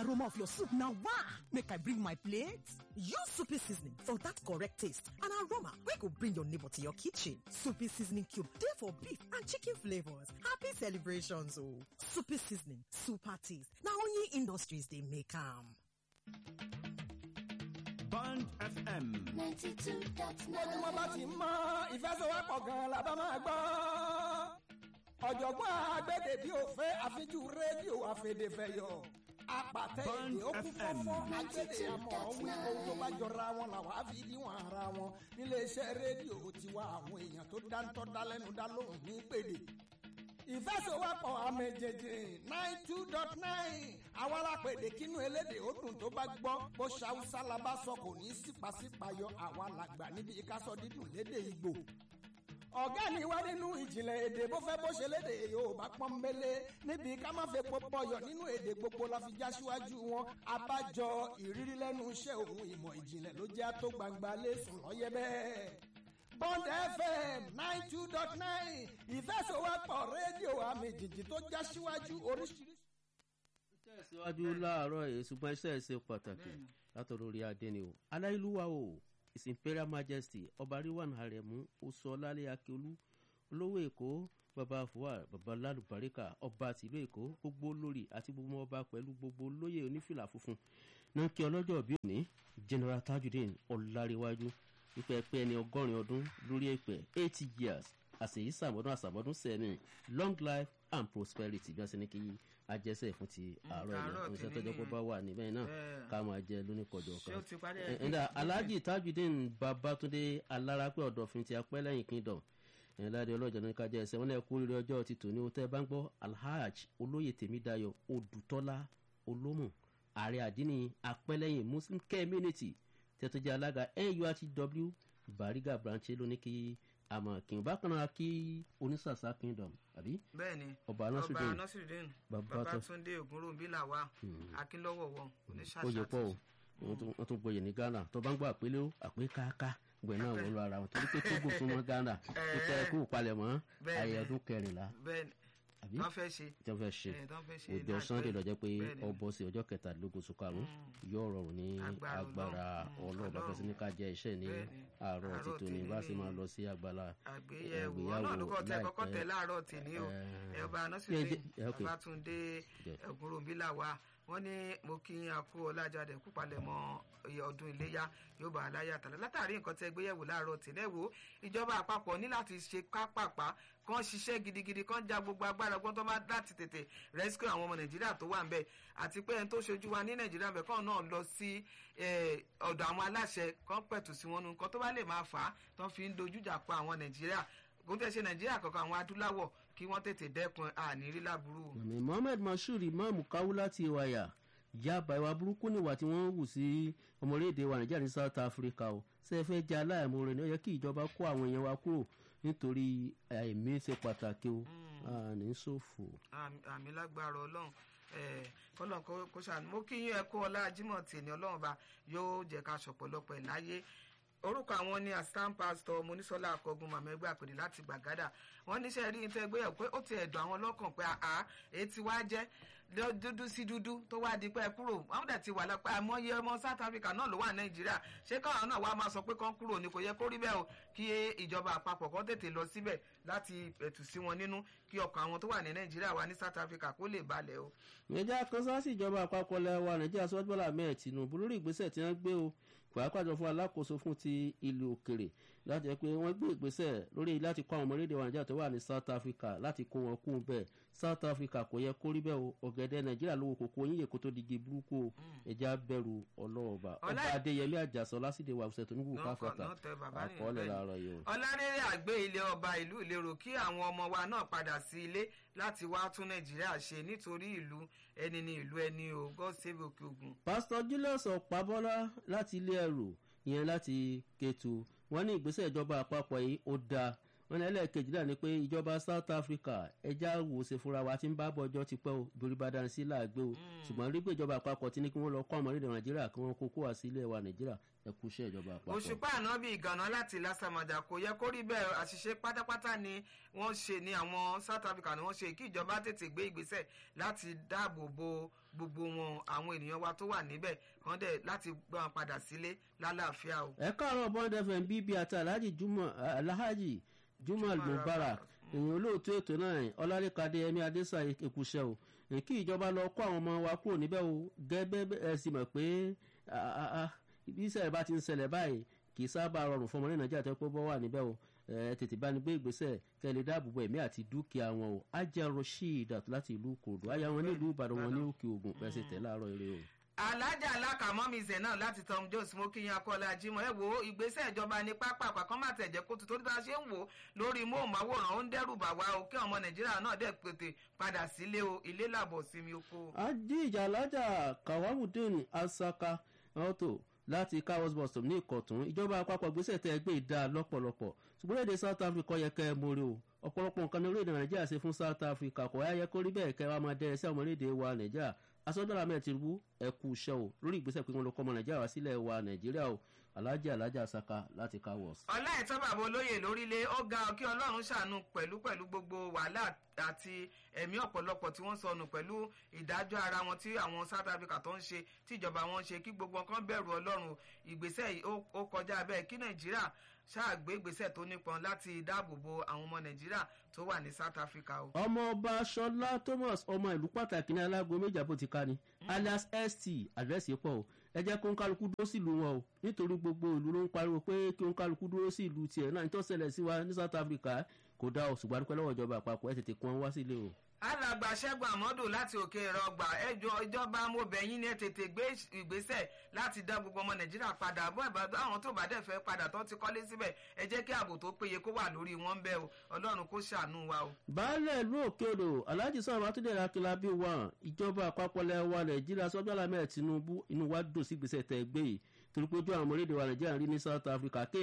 aroma of your soup na wah! Make I bring my plate. Use Soupy seasoning for that correct taste and aroma wey go bring your neighbor to your kitchen. Soupy seasoning cube dey for beef and chicken flavors. Happy celebrations o! Soupy seasoning, super taste. Na only industries dey make am. Band FM. ninety two dot ojúmọ́ bá ti nine. mọ́ ìfẹsẹ̀wọ́pọ̀ gan la bá máa gbọ́. ọ̀jọ̀gbọ́n agbẹ́dẹ̀ bí òfé àfijú rédíò àfẹ̀dẹ̀fẹ̀yọ̀ apàtẹ èdè ó kú fọ́fọ́ agbẹ́dẹ̀ àmọ́ wí ohun tó bá jọra wọn làwọn á fi díwọ̀n ara wọn níléeṣẹ́ rédíò tiwa àwọn èèyàn tó dáńtọ́ dálẹ́nu dá lóhùn ní pèdè ìfẹsẹ̀wọ́pọ̀ àmẹ̀jẹ̀jẹ̀ nine two dot nine àwọn alápèdè kínú elédè ó dùn tó bá gbọ́ bó ṣàwùsá la bá sọ kò ní sípàsípàyọ àwa làgbà níbi ìkásọ dídùn lédè ìgbò ọ̀gá ni wá nínú ìjìnlẹ̀ èdè bó fẹ́ bó ṣe lédè yorùbá pọ́nbélé níbi ká má fẹ́ pọpọyọ̀ nínú èdè gbogbo la fi já síwájú wọn abájọ ìrírí lẹ́nu iṣẹ́ òun ìmọ̀ ìjìnlẹ̀ ló jẹ́ tó gbangba lẹ́sùn lọ́yẹ́ bẹ́ẹ̀. Bond FM nine two dot nine ìfẹsọ̀wọ́pọ̀ rédíò àmì jìjì tó já síwájú oríṣiríṣi. tẹ̀síwájú láàárọ̀ yìí ṣùgbọ́n iṣẹ́ ṣe pàtàkì látọ̀rọ̀ orí adé ni o aláìlúwa o his imperial majesty ọba ríwàn àrẹ̀mú oṣù ọlálẹ̀ akíolú olówó èkó baba fuwa baba lálùbáríkà ọba tìlú èkó gbogbo olórí àti gbogbo ọba pẹ̀lú gbogbo olóyè onífìlà funfun náà kí ọlọ́jọ́ bí òní general tajudeen ọ̀làríwájú wípé pé ẹni ọgọ́rin ọdún lórí èpè eighty years àṣèyí sàmọ́dún àsàmọ́dún sẹ́ni long life and prosperity bí wọ́n ṣe ní kí ajẹ́sẹ̀ fún ti àárọ̀ àárọ̀ yẹn oníṣẹ́ tèmi tọ́jọ́ pé ni. bá wà níbẹ̀ náà Bẹ́ẹ̀. ká máa jẹ lóníkọjọ ṣé kan o ti parí ẹ ẹ ǹda alhaji tajudeen babatunde alárápẹ ọdọfin ti apẹlẹyìn kingdom ẹ láti ọlọjọ ní kájẹ ẹsẹ wọn lè kú rírì ọjọ ti tòní o tẹ bá ń gbọ alhaj olóyè tèmídayọ odùtọlá olómù ààrẹ àdínní apẹlẹyìn muslim community tẹtọjẹ alága nurtw bariga branch lóní kí àmọ kí n bá kan náà kí onísàsá kingdom àbí bẹ́ẹ̀ ni ọba ọba nasiruddin nasiruddin Bàbá tó- babatunde ogunrobi làwà akínlọ́wọ̀wọ̀ oyè pọ̀ o oníṣàṣà wọ́n tún- wọ́n tún gboyè ní ghana tó bá ń gbọ́ àpélé ó àpé káká gbẹ̀ náà wọ́n lọ ara wọn torí pé tógò tó mọ́ ghana kíkẹ́ ẹ̀kú palẹ̀mọ́ Bẹ́ẹ̀ ni. ayé ọdún kẹrìnlá bẹ́ẹ̀ ni àbí wọ́n fẹ́ ṣe tí wọ́n fẹ́ ṣe ẹ̀ tán fẹ́ ṣe ọjọ́ láìpẹ́. sunday lọ́jọ́ pé Bẹ́ẹ̀ ni. ọbọ̀ sí ọjọ́ kẹtàdínlógún oṣù karùn-ún yóò rọrùn ní Agbára agbára Ọlọ́run. ọlọ́ọ̀bá fẹsí ní ká jẹ iṣẹ́ ní Bẹ́ẹ̀ ni. àárọ̀ Àárọ̀ títò ní tèmi bá sì ni. máa lọ sí agbára àgbéyẹ̀wò ìgbéyàwó ọlọ́ọ̀dúnkọ̀ tẹ kọ́kọ́ láìpẹ́. tẹ láàárọ̀ tèmi o Eh, ẹ ọba jẹ́- nasiruddin jẹ́- okay. babatunde Yeah. ogunrobi làwà wọ́n ní mo kí yín akú ọlájáde kú palẹ̀mọ́ iye ọdún iléyà yóò bá aláyà tàlẹ́ látàrí nǹkan tẹ gbéyẹ̀wò láàárọ̀ tèmi wo ìjọba àpapọ̀ ní láti ṣe kápápá kán ṣiṣẹ́ gidigidi kán já gbogbo agbára gbọ́n tó bá láti tètè rescue àwọn ọmọ nàìjíríà tó wà ń bẹ̀ àti pé ẹni tó ṣojú wa ní nàìjíríà bẹ̀ kán náà lọ sí eh, ọ̀dọ̀ àwọn aláṣẹ kán pẹ̀tù sí wọn nu nǹkan tó bá lè máa fà á tán fi ń dojújà pa àwọn nàìjíríà kò tẹ̀ ṣe nàìjíríà kankan àwọn adúláwọ̀ kí wọ́n tètè dẹ́kun àníírí láburú. àmì mohammed mashood imam kawu láti ìwàyà yaba ìwà burúkú níwà tí wọ́n hù sí ọmọléèdè wa nàìjíríà ní south africa o ṣe é fẹ́ jẹ́ aláìmoore ni ó yẹ kí ìjọba kó àwọn èèyàn wa kúrò nítorí àìmí ṣe pàtàkì o àní ṣòfò. àmì àmì lágbára ọlọ́run eh, kọ́lọ́n kó- kó ṣàánú mo kí yín ẹ kú ọlá jimoh tèmi ọlọ́run bá yóò jẹ́ ká ṣọ̀pọ̀lọpọ̀ ẹ̀ láyé orúkọ àwọn ní assistant pastor monisola akọgun màmá ẹgbẹ́ àpèdè láti gbàgádà wọ́n níṣẹ́ rí nítorí ẹgbẹ́ yẹn pé ó ti ẹ̀dùn àwọn lọ́kàn pé àá èyí ti wá jẹ́ lọ dúdú sí dúdú tó wá di pé ẹ kúrò àwọn dẹ̀ ti wà lọ́pẹ́ àmọ́yé ọmọ south africa náà ló wà nàìjíríà ṣé káwọn náà wá máa sọ pé kán kúrò ní kò yẹ kó rí bẹ́ẹ̀ o kí ìjọba àpapọ̀ kan tètè lọ síbẹ̀ láti pẹ̀tù sí wọn nínú kí ọkàn àwọn tó wà ní nàìjíríà wà ní south africa kó lè balẹ̀ o. nàìjíríà kan sáà sí ìjọba àpapọ̀ lẹ́wà nàìjíríà sọ́jú bọ́lá mẹ́ẹ̀ tinubu lórí ìgbésẹ̀ tí wọ́n gbé o pàápàá jọ fún alákòóso fún ti ìlú òkèrè láti jẹ́ pé wọ́n gbé ìgbésẹ̀ lórí láti kó àwọn ọmọlédè wa nàìjíríà tó wà ní south africa láti kó wọn kú bẹ́ẹ̀ south africa kò yẹ kó rí bẹ́ẹ̀ o ọ̀gẹ̀dẹ̀ nàìjíríà lówó kòkó yíyẹ kó tó digi burúkú o ẹja bẹ̀rù ọlọ́ọ̀bà ọba Ọlá- adéyẹmí àjàsọ lásìdè wàhùsẹ̀ tó ní wù Náà káfọ́tà kọ- náà tẹ bàbá nìyẹn àkọọ́lẹ̀ bẹ́ẹ̀ ni. láàárọ̀ yìí o. ọlárẹ́rẹ́ àgbé ilé ọba ìlú ìlérò kí àwọn ọmọ wa náà padà sí ilé láti wá tún nàìjíríà ṣe nítorí ìlú ẹni ní ìlú ẹni o god save òkè ogun. pásítọ̀ julius ọ̀pábọ́lá láti ilé ẹrù ìyẹn láti kétu wọ́n ní ìgbésẹ̀ ìjọba àpapọ̀ yìí ó dáa wọn ní ẹlẹ́ẹ̀kejì náà ni pé ìjọba south africa ẹja wò ṣe fúnra wa ti ń bá bọ́jọ́ ti pẹ́ o dorí bá dáná sí làágbé o ṣùgbọ́n rí pé ìjọba àpapọ̀ ti ní kí wọ́n lọ kọ́ ọmọ orílẹ̀ nàìjíríà kí wọ́n kó kó wá sí ilé wa nàìjíríà ẹ kú iṣẹ́ ìjọba àpapọ̀. òṣùpá ànábì ìgànnà láti lásàmàjà kò yẹ kó rí bẹ́ẹ̀ àṣìṣe pátápátá ni wọ́n ṣe ní àwọn south africa ni wọ́n ṣe kí ìjọba tètè gbé ìgbésẹ̀ láti dáàbò bo gbogbo wọn àwọn ènìyàn wa tó wà níbẹ̀ kàn dẹ̀ láti gbọ́n wọn padà sílé lálàáfíà o. ẹ káàárọ̀ bond fm bb àti alhaji juma alhaji juma mubarak èèyàn olóòtú ètò náà ọlárẹ́kadé ẹ̀mí adésà èkúṣẹ́ o kí ìjọba lọ kó àwọn ọmọ wa kúrò níbẹ̀ o gẹ́gẹ́ ẹ sì mọ̀ pé bí ìṣẹ̀lẹ̀ bá ti ń ṣẹlẹ̀ báyìí kì í sábà rọrùn fún ọmọ ní nàìjíríà tó pé bọ́ wà níbẹ̀ o tètè bá ní gbé ìgbésẹ̀ kẹ́ lè dáàbò bo ẹ̀mí àti dúkìá wọn o ajá rasheed láti ìlú kòdó aya wọn nílùú ìbàdàn wọn ní òkè ògùn pẹ̀sẹ̀ tẹ̀ láàárọ̀ eré o alájà alákàmọ́ mi zẹ̀ náà láti tom jones mo kí yan akọ́lá jimoh ẹ wo ìgbésẹ̀ ìjọba ní pápá àpàkọ́ má tẹ̀jẹ́ kó tó bá ṣe ń wò lórí móhùnmáwòrán ó ń dẹ́rù bà wá o kí ọmọ nàìjíríà náà dẹ̀ pété padà sílé o ilé làbọ̀ sinmi oko. ajíjà alájà kawamudin asaka auto láti carlos boston ní ìkọ̀tún ìjọba àpapọ̀ gbèsè tẹ́ ẹgbẹ́ ìdá lọ́pọ̀lọpọ̀ ṣùgbọ́n èdè south africa yẹ kẹ́ ẹ mórí o ọ̀pọ̀lọpọ̀ nǹkan ní orílẹ̀-èdè nàìjíríà ṣe fún south africa kò yẹ kó rí bẹ́ẹ̀ kẹ́ wa máa dẹ́rẹ́ sí àwọn orílẹ̀-èdè wa nàìjíríà asọ́dọ̀rà mẹ́rin tìrúbù ẹ̀kú iṣẹ́ o lórí ìgbésẹ̀ pé wọ́n lọ kọ́ ọmọ nàìjíríà wá sílẹ̀ wa nàìjíríà o alájà alájà saka láti káwọ́s. ọlá ìtọ́ bàbá olóyè lórílẹ̀ ó ga kí ọlọ́run ṣàánú pẹ̀lú pẹ̀lú gbogbo wàhálà àti ẹ̀mí ọ̀pọ̀lọpọ̀ tí wọ́n sọnù pẹ̀lú ìdájọ́ ara wọn tí àwọn south africa tó ń ṣe tí ìjọba wọn ń ṣe kí gbogbo kan bẹ̀rù ọlọ́run ìgbésẹ̀ yìí ó kọjá bẹ́ẹ̀ kí nàìjíríà ṣáàgbé ìgbésẹ̀ tó nípọn láti dáàbò bo àwọn ọmọ nàìjíríà tó wà ní south africa o. ọmọ ọba sọlá thomas ọmọ ìlú pàtàkì ní alágo méjì àbò ti ká ni alias st àdírẹ́sì pọ̀ o ẹ jẹ́ kó ń kálukú dúró sí ìlú wọn o nítorí gbogbo ìlú ló ń pariwo pé kí ń kálukú dúró sí ìlú tiẹ̀ náà nítorí ṣẹlẹ̀ sí wa ní south africa kò dá o ṣùgbọ́n adúpẹ́ lọ́wọ́ ìjọba àpapọ̀ ẹ tètè kún wá sílé o alàgbà ṣẹ́gun àmọ́dù láti òkè ìrọ̀gbà ẹjọ́ ìjọba amóbẹ̀yìn ní tètè gbé ìgbésẹ̀ láti dá gbogbo ọmọ nàìjíríà padà bọ́ ìbàdàn àwọn tó bá dẹ̀ fẹ́ padà tó ti kọ́lé síbẹ̀ ẹ jẹ́ kí ààbò tó péye kó wà lórí wọn bẹ́ẹ̀ o ọlọ́run kó ṣàánú wa o. baálẹ̀ ìlú òkè odò alhaji sọ̀rọ̀ àtúndé akínlábí wa ìjọba àpapọ̀ lẹ́wà nàìjíríà sọ́jọ́ alámẹ́ tinubu inú wa dùn sí gbèsè tẹ̀ gbé yìí torí pé ojú àwọn ọmọ orílẹ̀-èdè wa nàìjíríà rí ní south africa